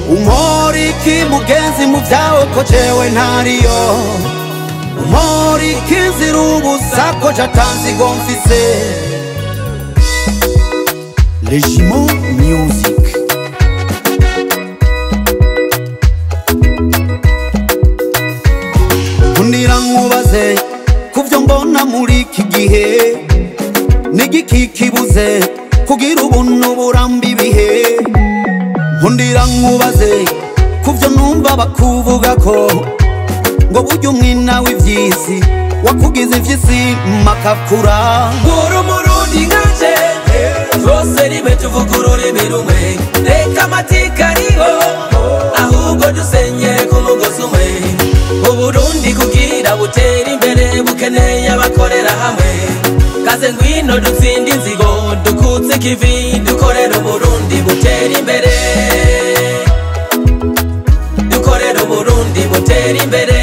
umporiki mugenzi mu vyawe ko jewe ntariyo umporiki nzira ubusa ko jatanzigo mfise Legiment Music Kundira nkubaze kuvyo mbona muri iki gihe n'igiki kibuze kugira ubuntu buramba ibihe Nkundira nkubaze kuvyo numva bakuvuga ko ngo burya umwina w'ivyisi wakugize ivyisi makakura uri umurundi nkanje twose rimwe tuvuga ururimi rumwe reka amatika ariho ahubwo dusenyere ku mugozi umwe uburundi kugira butere imbere bukeneye abakorera hamwe kaze ngwino dutsinde inzigo dukutse ikivi dukorera uburundi butere imbere dukorera uburundi butere imbere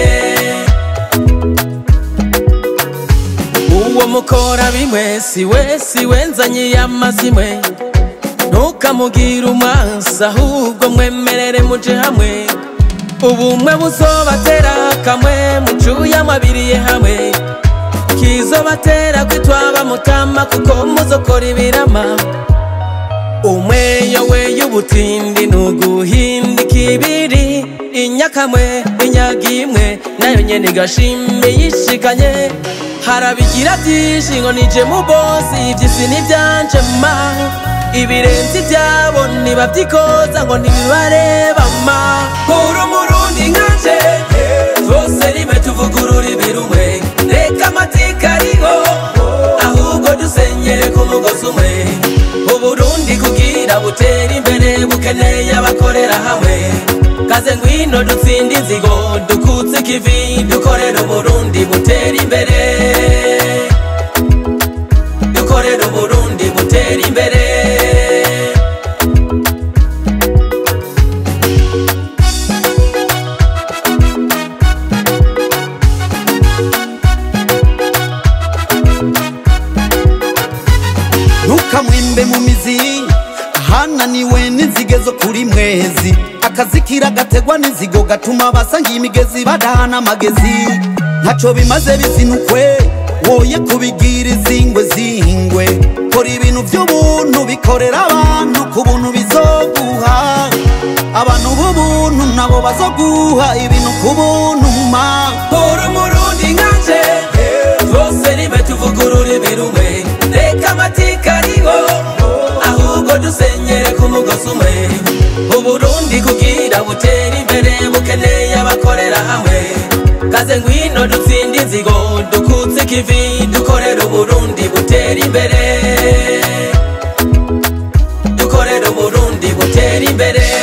uwo mukora bimwe siwe siwe nzanye amazimwe ntukamugire umwansi ahubwo mwemerere muje hamwe ubumwe buzobatera kamwe mucuye amabiriye hamwe kizobatera kwitwaba mutama kuko muzokora ibirama umweyo we y'ubutindi nuguhinda ikibiri inyakamwe inyaga imwe nayo nyene igashimye yishikanye harabigira byinshi ngo nije mu bosi ivy'isi n'ivyanje ma ibirenze ivyabo ntibavyikoza ngo ntibibareba ma uri umurundi nkanje twose rimwe tuvuga ururimi rumwe reka amatika ariho ahubwo dusenyere ku mugozi umwe uburundi kugira butere imbere bukeneye abakorera hamwe kaze ngwino dutsinde inzigo dukutse ikivi dukorera uburundi butere imbere dukorera uburundi butere imbere ntukamwimbe mu mizi ahananiwe n'inzige zo kuri mwezi akazi kiragategwa n'inzigo gatuma abasangiye imigezi badahana amagezi ntaco bimaze bizinukwe woye kubigira izingwe zingwe kora ibintu by'ubuntu bikorera abantu ku buntu bizoguha abantu b'ubuntu nabo bazoguha ibintu ku buntu ma uri umurundi nkanje twose rimwe tuvuga ururimi rumwe reka amatika ariho ahubwo dusenyere ku mugozi umwe uburundi kugira butere imbere bukeneye abakorera hamwe kaze ngwino dutsinde inzigo dukutse ikivi dukorera uburundi butere imbere dukorera uburundi butere imbere